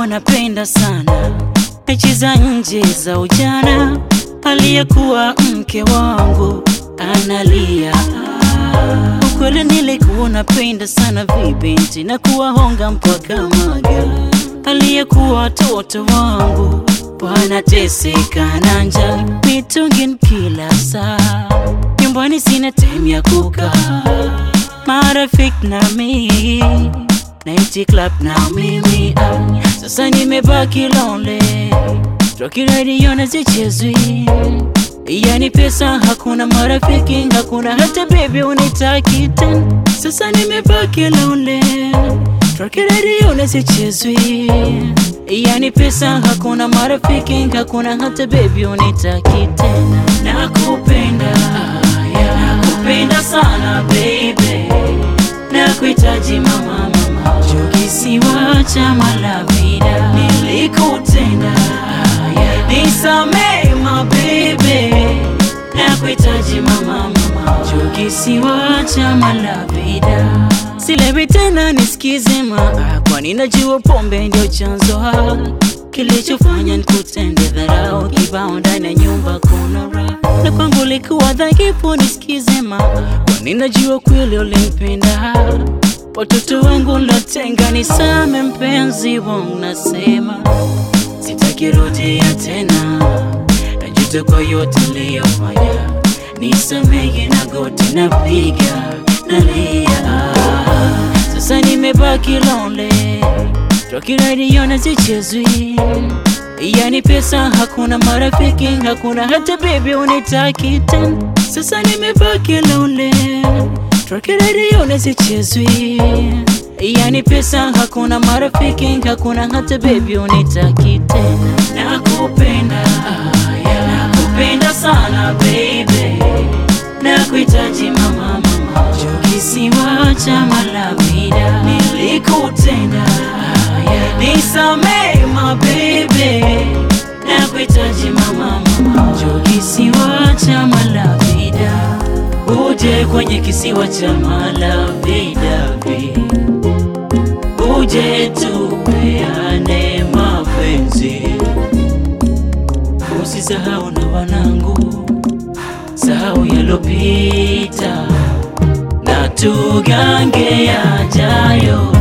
napenda sana mechi za nje za ujana. Aliyekuwa mke wangu analia. Ukweli nilikuwa napenda sana vibinti na kuwahonga mpaka maga. Aliyekuwa watoto wangu wanateseka na njaa, mitungin kila saa, nyumbani sina time ya kukaa, marafiki na mimi Night club na mimi ah, sasa nimebaki lonely, Rocky radio na zichezwi, yani pesa hakuna, marafiki hakuna, hata baby unitaki tena. Sasa nimebaki lonely, Rocky radio na zichezwi, yani pesa hakuna, marafiki hakuna, hata baby unitaki tena. Nakupenda, yeah, nakupenda sana baby, nakuhitaji mama, mama, kisiwa cha Malavida nilikutenda, yeah, nisamee my baby, nakuhitaji mama, mama, kisiwa cha Malavida silewi tena, nisikize ma, kwani najua pombe ndio chanzo ha kilichofanya nikutende dharau, kibao ndani ya nyumba kuna raha, na kwangu likuwa dhaifu, nisikize ma, kwani najua kweli ulimpenda watoto wangu lotenga, nisame mpenzi wangu, nasema sitaki rudia tena, najuta kwa yote niliyofanya, nisamehe na goti napiga nalia, sasa nimebaki lonely, Rocky radio na zichezwi, yani pesa hakuna, marafiki hakuna, hata baby unitaki tena, sasa nimebaki lonely Rocky radio na zichezwi, yani pesa hakuna, marafiki hakuna, hata baby unitaki tena. Nakupenda, yeah, nakupenda sana baby, nakuhitaji mama, mama, kisiwa cha Malavida nilikutenda, yeah, nisamee my baby, nakuhitaji mama, mama, kisiwa cha Malavida uje kwenye kisiwa cha Malavida, uje tupeane mapenzi, usisahau na wanangu, sahau yalopita na tugange yajayo.